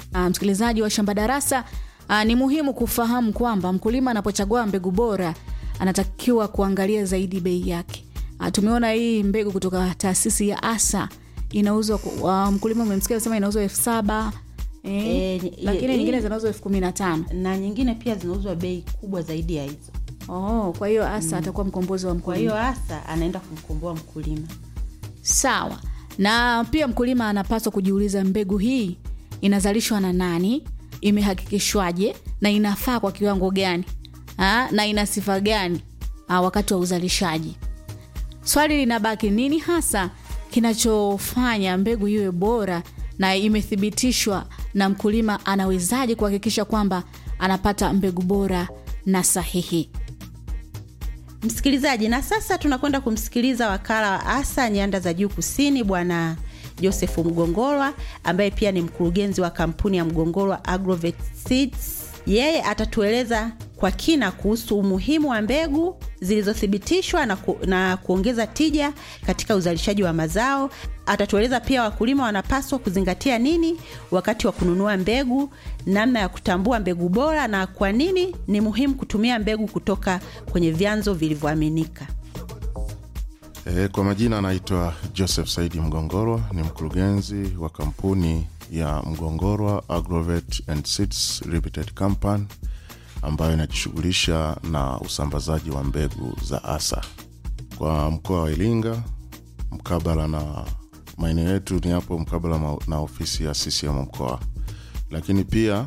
uh, msikilizaji wa shamba darasa uh, ni muhimu kufahamu kwamba mkulima anapochagua mbegu bora anatakiwa kuangalia zaidi bei yake uh, tumeona hii mbegu kutoka taasisi ya asa inauzwa uh, mkulima umemsikia sema inauzwa elfu saba eh, Eh, ni- lakini hii- nyingine zinauzwa elfu kumi na tano na nyingine pia zinauzwa bei kubwa zaidi ya hizo oh, kwa hiyo asa atakuwa mkombozi wa kwa mkulima hiyo hasa anaenda kumkomboa mkulima sawa na pia mkulima anapaswa kujiuliza mbegu hii inazalishwa na nani imehakikishwaje na inafaa kwa kiwango gani ha? na ina sifa gani ha, wakati wa uzalishaji swali linabaki nini hasa kinachofanya mbegu iwe bora na imethibitishwa na mkulima anawezaje kuhakikisha kwamba anapata mbegu bora na sahihi msikilizaji na sasa tunakwenda kumsikiliza wakala wa asa nyanda za juu kusini bwana josefu mgongolwa ambaye pia ni mkurugenzi wa kampuni ya mgongolwa agrovet seeds yeye atatueleza kwa kina kuhusu umuhimu wa mbegu zilizothibitishwa na, ku, na kuongeza tija katika uzalishaji wa mazao atatueleza pia wakulima wanapaswa kuzingatia nini wakati wa kununua mbegu namna ya kutambua mbegu bora na kwa nini ni muhimu kutumia mbegu kutoka kwenye vyanzo vilivyoaminika E, kwa majina anaitwa Joseph Saidi Mgongorwa, ni mkurugenzi wa kampuni ya Mgongorwa Agrovet and Seeds Limited Company ambayo inajishughulisha na usambazaji wa mbegu za asa kwa mkoa wa Iringa, mkabala na maeneo yetu ni hapo mkabala ma- na ofisi ya CCM mkoa, lakini pia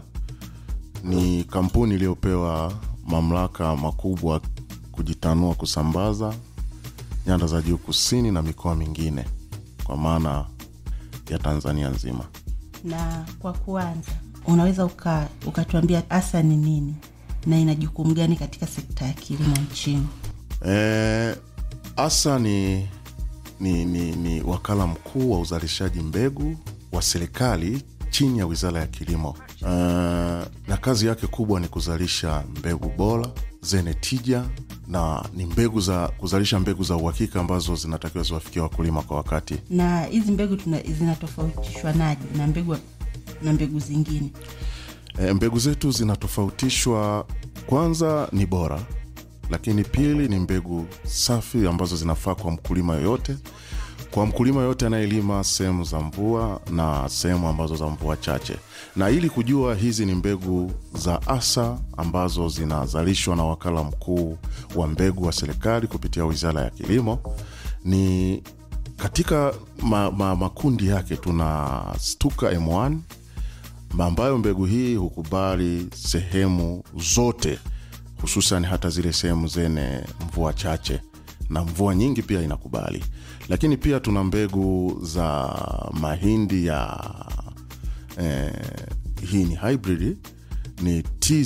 ni kampuni iliyopewa mamlaka makubwa kujitanua kusambaza nyanda za juu kusini na mikoa mingine kwa maana ya Tanzania nzima. na kwa kuanza unaweza uka- ukatuambia asa ni nini na ina jukumu gani katika sekta ya kilimo nchini E, asa ni, ni, ni, ni wakala mkuu wa uzalishaji mbegu wa serikali chini ya wizara ya kilimo e, na kazi yake kubwa ni kuzalisha mbegu bora zenye tija na ni mbegu za kuzalisha mbegu za uhakika ambazo zinatakiwa ziwafikia wakulima kwa wakati na hizi mbegu tuna- zinatofautishwa naje na mbegu na mbegu zingine E, mbegu zetu zinatofautishwa, kwanza ni bora, lakini pili ni mbegu safi ambazo zinafaa kwa mkulima yoyote, kwa mkulima yoyote anayelima sehemu za mvua na sehemu ambazo za mvua chache. Na ili kujua hizi ni mbegu za asa ambazo zinazalishwa na wakala mkuu wa mbegu wa serikali kupitia wizara ya kilimo ni katika ma, ma, makundi yake tuna stuka M1 ambayo mbegu hii hukubali sehemu zote hususan hata zile sehemu zenye mvua chache na mvua nyingi pia inakubali lakini pia tuna mbegu za mahindi ya eh, hii ni hybrid ni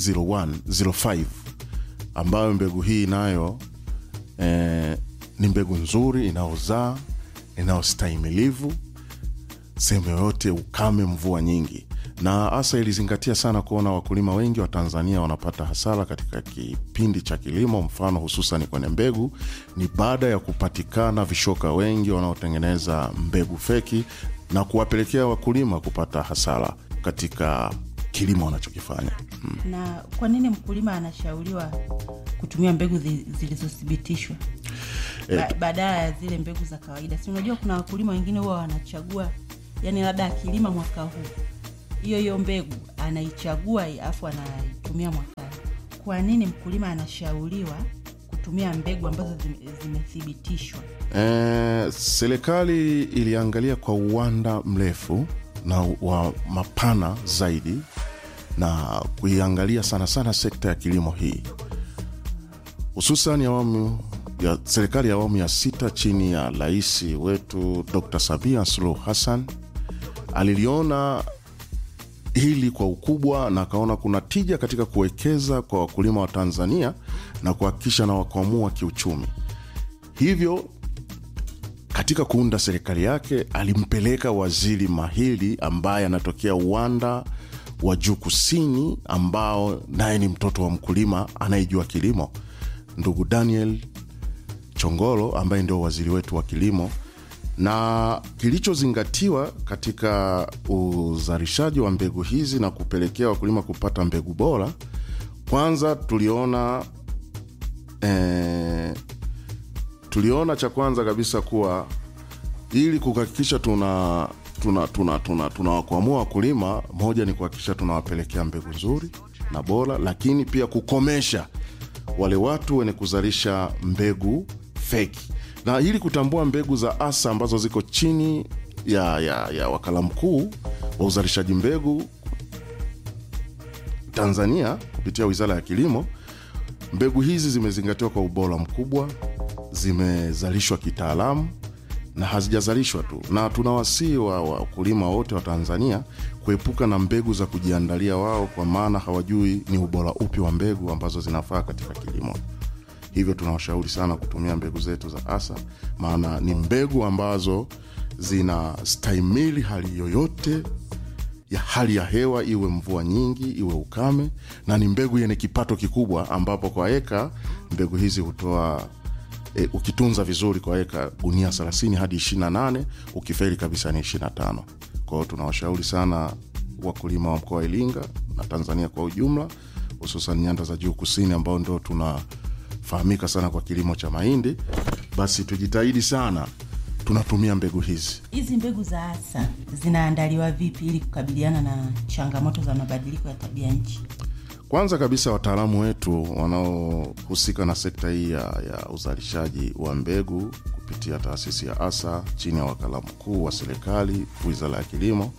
t0105 ambayo mbegu hii nayo eh, ni mbegu nzuri inayozaa inayostahimilivu sehemu yoyote ukame mvua nyingi na hasa ilizingatia sana kuona wakulima wengi wa tanzania wanapata hasara katika kipindi cha kilimo mfano hususan kwenye mbegu ni baada ya kupatikana vishoka wengi wanaotengeneza mbegu feki na kuwapelekea wakulima kupata hasara katika kilimo wanachokifanya mm. na kwa nini mkulima anashauriwa kutumia mbegu zi- zilizothibitishwa ba- badala ya zile mbegu za kawaida si unajua kuna wakulima wengine huwa wanachagua yani labda akilima mwaka huu hiyo hiyo mbegu anaichagua alafu anaitumia mwakani kwa nini mkulima anashauriwa kutumia mbegu ambazo zime- zimethibitishwa E, serikali iliangalia kwa uwanda mrefu na wa mapana zaidi na kuiangalia sana sana sekta ya kilimo hii hususan awamu ya serikali ya awamu ya sita chini ya rais wetu Dr. Samia Suluhu Hassan aliliona hili kwa ukubwa na akaona kuna tija katika kuwekeza kwa wakulima wa Tanzania na kuhakikisha na wakwamua kiuchumi. Hivyo katika kuunda serikali yake alimpeleka waziri mahiri ambaye anatokea uwanda wa juu kusini, ambao naye ni mtoto wa mkulima anayejua kilimo, ndugu Daniel Chongolo ambaye ndio waziri wetu wa kilimo, na kilichozingatiwa katika uzalishaji wa mbegu hizi na kupelekea wakulima kupata mbegu bora, kwanza tuliona eh, tuliona cha kwanza kabisa kuwa ili kuhakikisha tuna tuna tuna tuna tunawakwamua wakulima, moja ni kuhakikisha tunawapelekea mbegu nzuri na bora, lakini pia kukomesha wale watu wenye kuzalisha mbegu feki, na ili kutambua mbegu za asa ambazo ziko chini ya, ya, ya wakala mkuu wa uzalishaji mbegu Tanzania kupitia Wizara ya Kilimo, mbegu hizi zimezingatiwa kwa ubora mkubwa, zimezalishwa kitaalamu na hazijazalishwa tu, na tunawasihi wa wakulima wote wa Tanzania kuepuka na mbegu za kujiandalia wao, kwa maana hawajui ni ubora upi wa mbegu ambazo zinafaa katika kilimo. Hivyo tunawashauri sana kutumia mbegu zetu za ASA, maana ni mbegu ambazo zinastahimili hali yoyote ya hali ya hewa, iwe mvua nyingi, iwe ukame, na ni mbegu yenye kipato kikubwa, ambapo kwa eka mbegu hizi hutoa e, ukitunza vizuri kwa eka gunia 30 hadi 28, ukifeli kabisa ni 25. Kwa hiyo tunawashauri sana wakulima wa mkoa wa Iringa na Tanzania kwa ujumla, hususan nyanda za juu kusini, ambao ndo tunafahamika sana kwa kilimo cha mahindi, basi tujitahidi sana tunatumia mbegu hizi. Hizi mbegu za asa zinaandaliwa vipi ili kukabiliana na changamoto za mabadiliko ya tabia nchi? Kwanza kabisa wataalamu wetu wanaohusika na sekta hii ya, ya uzalishaji wa mbegu kupitia taasisi ya ASA chini ya wakala mkuu wa serikali Wizara ya Kilimo,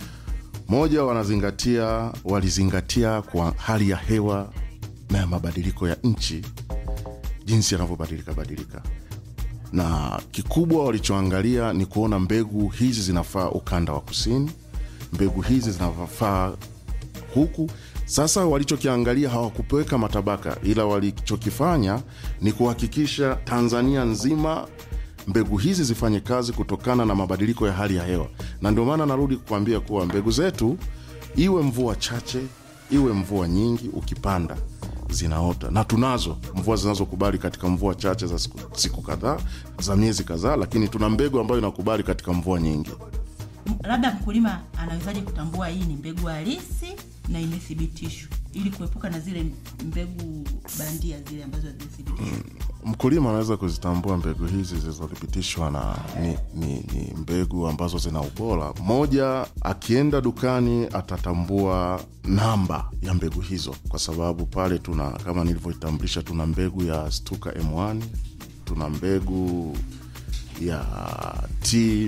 moja, wanazingatia walizingatia kwa hali ya hewa na ya mabadiliko ya nchi jinsi yanavyobadilika badilika, na kikubwa walichoangalia ni kuona mbegu hizi zinafaa ukanda wa kusini, mbegu hizi zinafaa huku sasa walichokiangalia hawakupeweka matabaka, ila walichokifanya ni kuhakikisha Tanzania nzima mbegu hizi zifanye kazi kutokana na mabadiliko ya hali ya hewa. Na ndio maana narudi kukwambia kuwa mbegu zetu, iwe mvua chache, iwe mvua nyingi, ukipanda zinaota, na tunazo mvua zinazokubali katika mvua chache za siku, siku kadhaa za miezi kadhaa, lakini tuna mbegu ambayo inakubali katika mvua nyingi. Labda mkulima anawezaje kutambua hii ni mbegu halisi na imethibitishwa ili kuepuka na zile mbegu bandia zile ambazo hazijathibitishwa? Mkulima anaweza kuzitambua mbegu hizi zilizothibitishwa na ni, ni, ni mbegu ambazo zina ubora. Moja, akienda dukani atatambua namba ya mbegu hizo, kwa sababu pale tuna kama nilivyoitambulisha, tuna mbegu ya Stuka M1, tuna mbegu ya T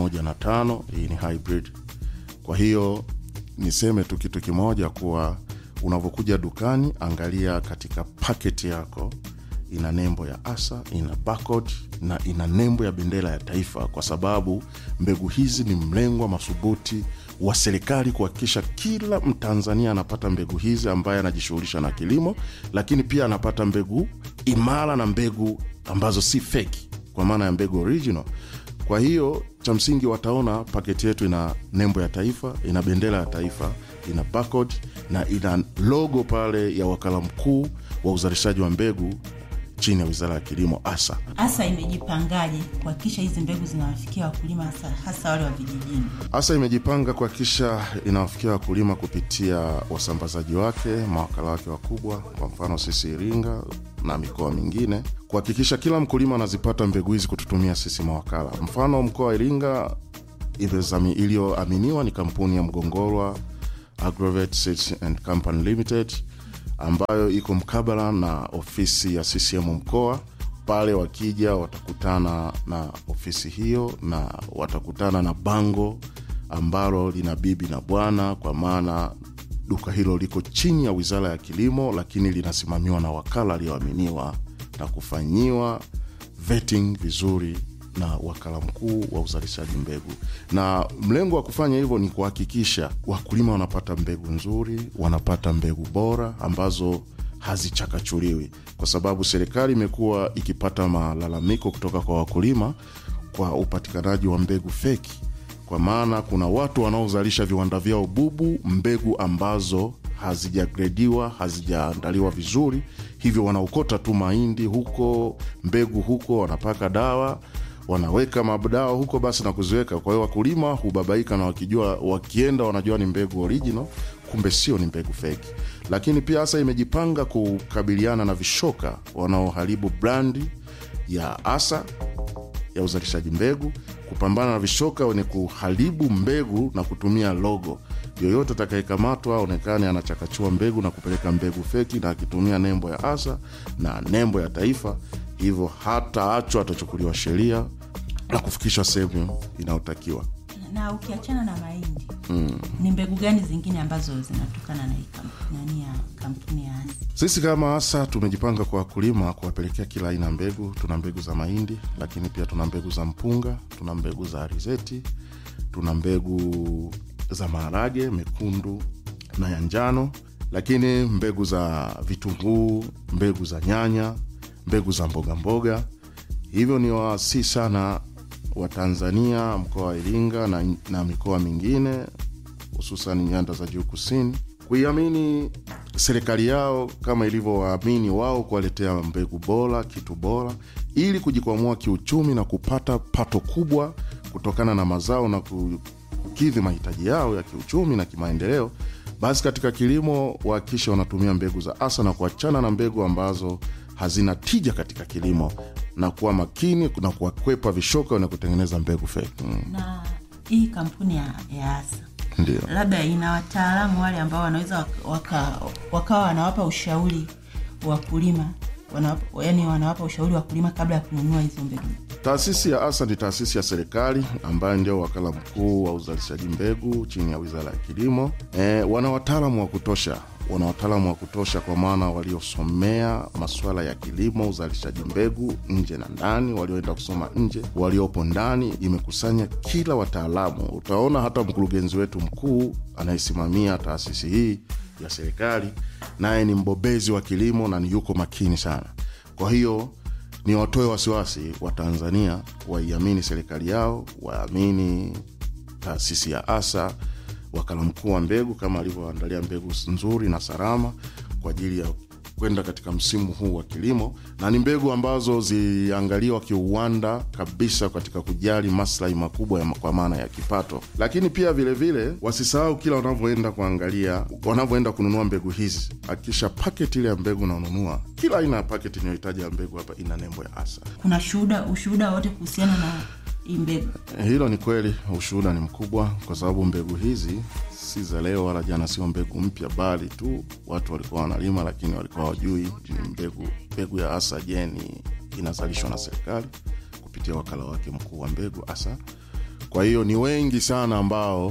105 hii ni hybrid. Kwa hiyo niseme tu kitu kimoja kuwa unavyokuja dukani, angalia katika paketi yako ina nembo ya ASA, ina barcode na ina nembo ya bendera ya taifa, kwa sababu mbegu hizi ni mlengwa madhubuti wa serikali kuhakikisha kila Mtanzania anapata mbegu hizi ambaye anajishughulisha na kilimo, lakini pia anapata mbegu imara na mbegu ambazo si feki, kwa maana ya mbegu original. Kwa hiyo cha msingi wataona paketi yetu ina nembo ya taifa, ina bendera ya taifa, ina barcode na ina logo pale ya wakala mkuu wa uzalishaji wa mbegu chini ya Wizara ya Kilimo ASA. ASA imejipangaje kuhakikisha hizi mbegu zinawafikia wakulima hasa, hasa wale wa vijijini? ASA imejipanga kuhakikisha inawafikia wakulima kupitia wasambazaji wake, mawakala wake wakubwa, kwa mfano sisi Iringa na mikoa mingine, kuhakikisha kila mkulima anazipata mbegu hizi kututumia sisi mawakala. Mfano mkoa wa Iringa iliyoaminiwa ni kampuni ya Mgongorwa Agrovet Seeds and Company Limited ambayo iko mkabala na ofisi ya CCM mkoa. Pale wakija watakutana na ofisi hiyo na watakutana na bango ambalo lina bibi na bwana, kwa maana duka hilo liko chini ya Wizara ya Kilimo, lakini linasimamiwa na wakala aliyoaminiwa na kufanyiwa vetting vizuri na wakala mkuu wa uzalishaji mbegu. Na mlengo wa kufanya hivyo ni kuhakikisha wakulima wanapata mbegu nzuri, wanapata mbegu bora ambazo hazichakachuliwi, kwa sababu serikali imekuwa ikipata malalamiko kutoka kwa wakulima kwa upatikanaji wa mbegu feki, kwa maana kuna watu wanaozalisha viwanda vyao bubu mbegu ambazo hazijagrediwa hazijaandaliwa vizuri, hivyo wanaokota tu mahindi huko, mbegu huko, wanapaka dawa wanaweka madawa huko basi na kuziweka. Kwa hiyo wakulima hubabaika na wakijua, wakienda wanajua ni mbegu original, kumbe sio, ni mbegu feki. Lakini pia hasa imejipanga kukabiliana na vishoka wanaoharibu brandi ya asa ya uzalishaji mbegu, kupambana na vishoka wenye kuharibu mbegu na kutumia logo. Yoyote atakayekamatwa aonekane anachakachua mbegu na kupeleka mbegu feki na akitumia nembo ya asa na nembo ya taifa, hivyo hata achwa, atachukuliwa sheria na kufikishwa sehemu inayotakiwa. na ukiachana na mahindi mm. ni mbegu gani zingine ambazo zinatokana na hii kamp- nani ya kampuni ya Asi? Sisi kama ASA tumejipanga kwa wakulima kuwapelekea kila aina ya mbegu. Tuna mbegu za mahindi, lakini pia tuna mbegu za mpunga, tuna mbegu za alizeti, tuna mbegu za maharage mekundu na ya njano, lakini mbegu za vitunguu, mbegu za nyanya, mbegu za mboga mboga. Hivyo ni wasi sana wa Tanzania, mkoa wa Iringa na, na mikoa mingine hususan nyanda za juu kusini kuiamini serikali yao kama ilivyowaamini wao kuwaletea mbegu bora, kitu bora, ili kujikwamua kiuchumi na kupata pato kubwa kutokana na mazao na kukidhi mahitaji yao ya kiuchumi na kimaendeleo. Basi katika kilimo wahakikishe wanatumia mbegu za asa na kuachana na mbegu ambazo hazina tija katika kilimo na kuwa makini na kuwakwepa vishoka na kutengeneza mbegu feki. Mm, na hii kampuni ya, ya Asa ndio. labda ina wataalamu wale ambao wanaweza waka- waka- wakawa wanawapa ushauri wakulima wanawapa, yani wanawapa ushauri wakulima kabla ya kununua hizo mbegu Taasisi ya ASA ni taasisi ya serikali ambayo ndio wakala mkuu wa uzalishaji mbegu chini ya wizara ya kilimo. E, wana wataalamu wa kutosha, wana wataalamu wa kutosha kwa maana waliosomea masuala ya kilimo, uzalishaji mbegu nje na ndani, walioenda kusoma nje, waliopo ndani, imekusanya kila wataalamu. Utaona hata mkurugenzi wetu mkuu anayesimamia taasisi hii ya serikali naye ni mbobezi wa kilimo na ni yuko makini sana. Kwa hiyo ni watoe wasiwasi wa Tanzania waiamini serikali yao, waamini taasisi ya ASA, wakala mkuu wa mbegu kama alivyoandalia mbegu nzuri na salama kwa ajili ya kwenda katika msimu huu wa kilimo, na ni mbegu ambazo ziliangaliwa kiuwanda kabisa katika kujali maslahi makubwa ya, kwa maana ya kipato. Lakini pia vilevile vile, wasisahau kila wanavyoenda kuangalia, wanavyoenda kununua mbegu hizi, hakikisha paketi ile ya mbegu unaonunua, kila aina ya paketi inayohitaji ya mbegu hapa ina nembo ya ASA. kuna shuhuda ushuhuda wote kuhusiana na hii mbegu Hilo ni kweli, ushuhuda ni mkubwa, kwa sababu mbegu hizi si za leo wala jana, sio mbegu mpya, bali tu watu walikuwa wanalima, lakini walikuwa wajui ni mbegu. Mbegu ya ASA jeni inazalishwa na serikali kupitia wakala wake mkuu wa mbegu ASA. Kwa hiyo ni wengi sana ambao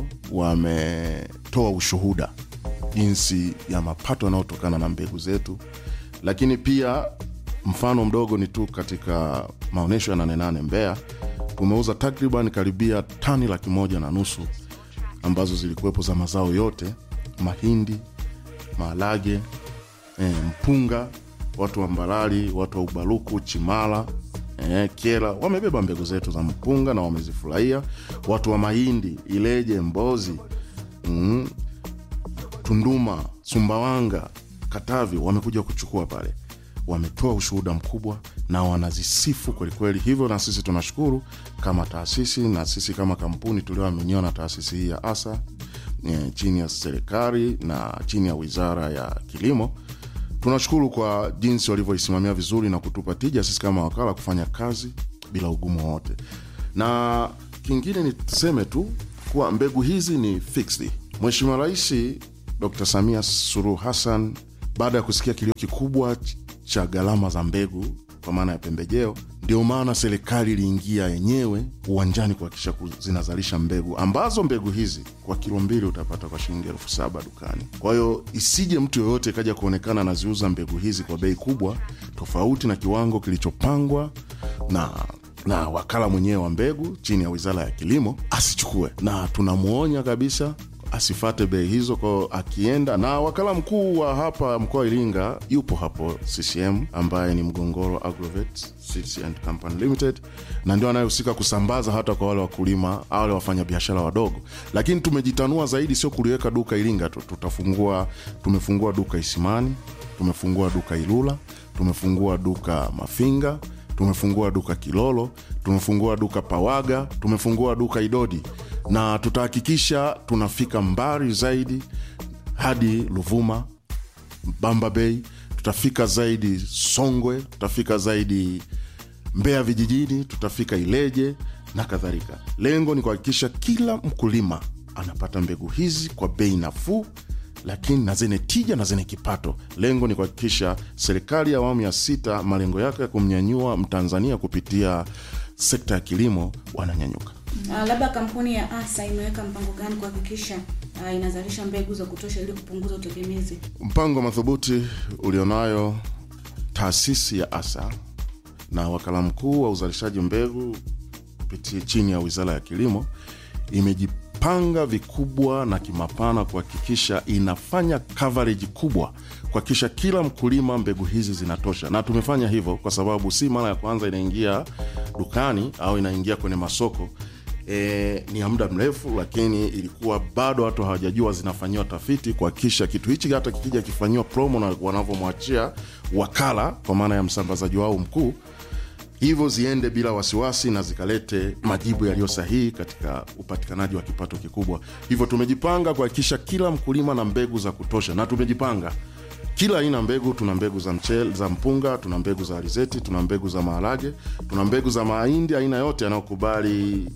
wametoa ushuhuda jinsi ya mapato yanayotokana na mbegu zetu, lakini pia mfano mdogo ni tu katika maonyesho ya Nane Nane Mbeya tumeuza takriban karibia tani laki moja na nusu ambazo zilikuwepo za mazao yote, mahindi, maharage, e, mpunga. Watu wa Mbarali, watu wa Ubaruku, Chimala, e, Kyela wamebeba mbegu zetu za mpunga na wamezifurahia. Watu wa mahindi, Ileje, Mbozi, mm, Tunduma, Sumbawanga, Katavi wamekuja kuchukua pale, wametoa ushuhuda mkubwa na wanazisifu kwelikweli. Hivyo na sisi tunashukuru kama taasisi na sisi kama kampuni tulioaminiwa na taasisi hii ya ASA eh, chini ya serikali na chini ya wizara ya kilimo. Tunashukuru kwa jinsi walivyoisimamia vizuri na kutupa tija sisi kama wakala kufanya kazi bila ugumu wowote. Na kingine niseme tu kuwa mbegu hizi ni fixed. Mheshimiwa Rais Dr. Samia Suluhu Hassan baada ya kusikia kilio kikubwa ch- cha gharama za mbegu kwa maana ya pembejeo, ndio maana serikali iliingia yenyewe uwanjani kuhakikisha ku- zinazalisha mbegu ambazo mbegu hizi kwa kilo mbili utapata kwa shilingi elfu saba dukani. Kwa hiyo isije mtu yoyote kaja kuonekana anaziuza mbegu hizi kwa bei kubwa tofauti na kiwango kilichopangwa na na wakala mwenyewe wa mbegu chini ya wizara ya kilimo asichukue, na tunamwonya kabisa asifate bei hizo kwao akienda. Na wakala mkuu wa hapa mkoa wa Iringa yupo hapo CCM, ambaye ni Mgongoro Agrovet Seeds and Company Limited, na ndio anayehusika kusambaza hata kwa wale wakulima, wale wafanyabiashara wadogo. Lakini tumejitanua zaidi, sio kuliweka duka Iringa tu, tutafungua tumefungua duka Isimani, tumefungua duka Ilula, tumefungua duka Mafinga tumefungua duka Kilolo, tumefungua duka Pawaga, tumefungua duka Idodi, na tutahakikisha tunafika mbali zaidi hadi Luvuma, Bamba Bay, tutafika zaidi Songwe, tutafika zaidi Mbeya vijijini, tutafika Ileje na kadhalika. Lengo ni kuhakikisha kila mkulima anapata mbegu hizi kwa bei nafuu, lakini na zenye tija na zenye kipato. Lengo ni kuhakikisha serikali ya awamu ya sita malengo yake ya kumnyanyua Mtanzania kupitia sekta ya kilimo wananyanyuka. Uh, labda kampuni ya ASA imeweka mpango gani kuhakikisha uh, inazalisha mbegu za kutosha ili kupunguza utegemezi? Mpango madhubuti ulionayo taasisi ya ASA na wakala mkuu wa uzalishaji mbegu kupitia chini ya wizara ya kilimo imejipanga vikubwa na kimapana kuhakikisha inafanya coverage kubwa kuhakikisha kila mkulima mbegu hizi zinatosha, na tumefanya hivyo kwa sababu si mara ya kwanza inaingia dukani au inaingia kwenye masoko. E, ni ya muda mrefu, lakini ilikuwa bado watu hawajajua zinafanyiwa tafiti kuhakikisha kitu hichi hata kikija kifanyiwa promo na wanavyomwachia wakala kwa maana ya msambazaji wao mkuu hivyo ziende bila wasiwasi na zikalete majibu yaliyo sahihi katika upatikanaji wa kipato kikubwa. Hivyo tumejipanga kuhakikisha kila mkulima na mbegu za kutosha, na tumejipanga kila aina mbegu. Tuna mbegu za mchele, za mpunga, tuna mbegu za alizeti, tuna mbegu za maharage, tuna mbegu za mahindi aina yote yanayokubali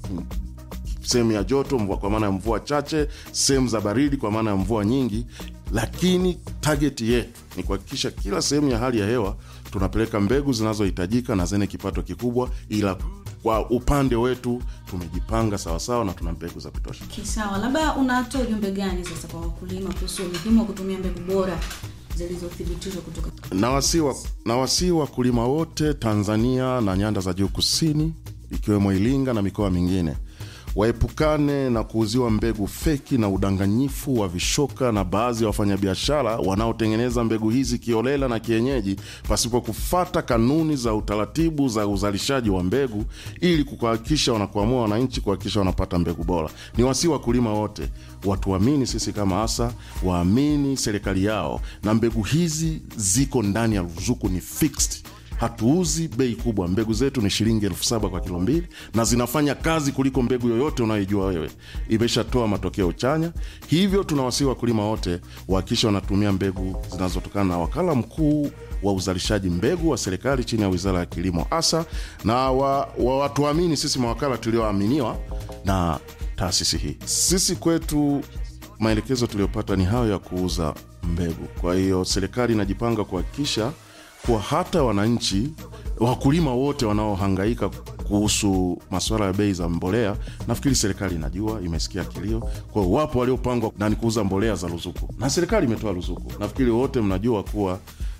sehemu ya joto mvua, kwa maana ya mvua chache, sehemu za baridi kwa maana ya mvua nyingi, lakini target yetu ni kuhakikisha kila sehemu ya hali ya hewa tunapeleka mbegu zinazohitajika na zenye kipato kikubwa, ila kwa upande wetu tumejipanga sawasawa na tuna mbegu za kutosha. Kisawa, labda unatoa ujumbe gani sasa kwa wakulima kuhusu umuhimu wa kutumia mbegu bora zilizothibitishwa kutoka Nawasihi nawasihi wakulima wote Tanzania na nyanda za juu kusini, ikiwemo Iringa na mikoa mingine waepukane na kuuziwa mbegu feki na udanganyifu wa vishoka na baadhi ya wafanyabiashara wanaotengeneza mbegu hizi kiolela na kienyeji pasipo kufata kanuni za utaratibu za uzalishaji wa mbegu ili kuhakikisha wanakuamua wananchi kuhakikisha wanapata mbegu bora. Ni wasi wakulima wote watuamini sisi kama ASA, waamini serikali yao, na mbegu hizi ziko ndani ya ruzuku, ni fixed hatuuzi bei kubwa. Mbegu zetu ni shilingi elfu saba kwa kilo mbili na zinafanya kazi kuliko mbegu yoyote unayoijua wewe, imeshatoa matokeo chanya. Hivyo tunawasihi wakulima wote wahakikisha wanatumia mbegu zinazotokana na wakala mkuu wa uzalishaji mbegu wa serikali chini ya wizara ya kilimo ASA, na wa, wa watuamini sisi mawakala tulioaminiwa na taasisi hii. Sisi kwetu maelekezo tuliyopata ni hayo ya kuuza mbegu. Kwa hiyo serikali inajipanga kuhakikisha kuwa hata wananchi wakulima wote wanaohangaika kuhusu masuala ya bei za mbolea, nafikiri serikali inajua, imesikia kilio. Kwa hiyo wapo waliopangwa na ni kuuza mbolea za ruzuku, na serikali imetoa ruzuku. Nafikiri wote mnajua kuwa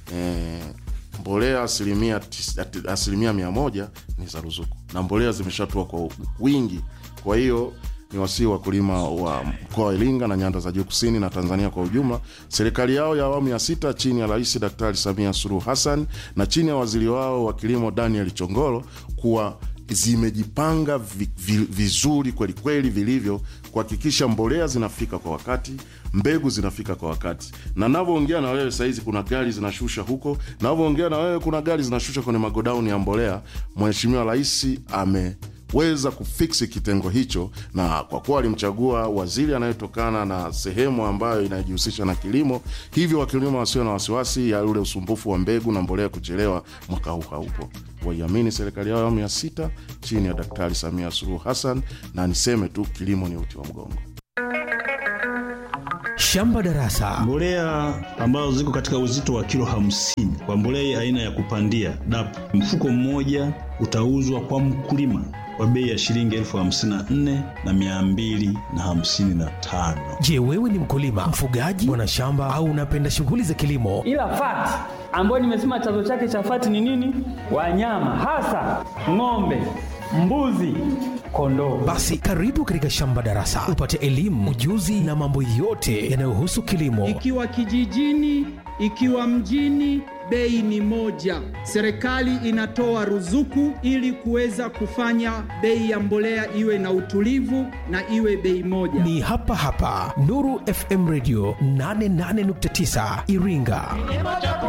eh, mbolea asilimia, tis- asilimia mia moja ni za ruzuku na mbolea zimeshatua kwa wingi. Kwa hiyo ni wasii wakulima wa mkoa wa Iringa na nyanda za juu kusini na Tanzania kwa ujumla, serikali yao ya awamu ya sita chini ya Rais Daktari Samia Suluhu Hassan na chini ya waziri wao wa kilimo Daniel Chongolo kuwa zimejipanga vi, vi, vizuri kweli kweli vilivyo kuhakikisha mbolea zinafika kwa wakati, mbegu zinafika kwa wakati. Na navyoongea na wewe sahizi, kuna gari zinashusha huko, navyoongea na wewe, kuna gari zinashusha kwenye magodauni ya mbolea. Mheshimiwa Rais ame weza kufiksi kitengo hicho, na kwa kuwa alimchagua waziri anayetokana na sehemu ambayo inajihusisha na kilimo, hivyo wakulima wasio na wasiwasi ya ule usumbufu wa mbegu na mbolea kuchelewa mwaka huu haupo. Waiamini serikali yao ya awamu ya sita chini ya Daktari Samia Suluhu Hassan, na niseme tu kilimo ni uti wa mgongo. Shamba Darasa. Mbolea ambazo ziko katika uzito wa kilo hamsini kwa mbolea aina ya kupandia DAP, mfuko mmoja utauzwa kwa mkulima kwa bei ya shilingi elfu hamsini na nne na mia mbili na hamsini na tano. Je, wewe ni mkulima, mfugaji, mwanashamba au unapenda shughuli za kilimo? ila fati ambayo nimesema chanzo chake cha fati ni nini? Wanyama hasa ng'ombe, mbuzi, kondoo. Basi karibu katika Shamba Darasa upate elimu, ujuzi na mambo yote yanayohusu kilimo. ikiwa kijijini, ikiwa mjini, bei ni moja. Serikali inatoa ruzuku ili kuweza kufanya bei ya mbolea iwe na utulivu na iwe bei moja. Ni hapa hapa Nuru FM Radio 88.9 Iringa.